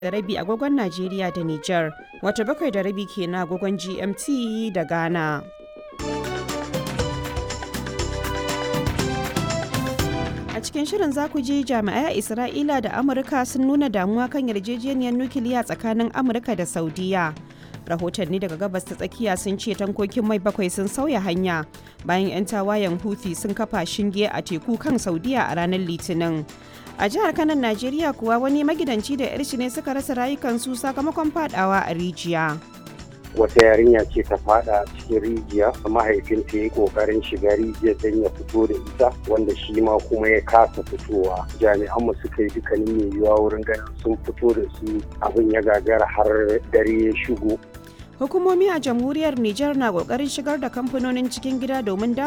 da rabi agogon Najeriya da Nijar, wato bakwai da rabi kenan agogon GMT da Ghana. A cikin shirin za ku ji jami'ai a Isra'ila da Amurka sun nuna damuwa kan yarjejeniyar nukiliya tsakanin Amurka da Saudiya. Rahotanni daga gabas ta tsakiya sun ce tankokin mai bakwai sun sauya hanya bayan 'yan tawayen Houthi sun kafa shinge a teku kan Saudiya a ranar Litinin. A jihar Kanan Najeriya kuwa wani magidanci da 'yarshi ne suka rasa rayukansu sakamakon fadawa a rijiya. wata yarinya ce ta fada cikin rijiya mahaifinta ya yi kokarin shiga rijiyar don ya fito da ita wanda shi ma kuma ya kasa fitowa jami'an mu suka yi dukkanin mai yiwuwa wurin ganin sun fito da su abin ya gagara har dare ya shigo Hukumomi a jamhuriyar Nijar na kokarin shigar da kamfanonin cikin gida domin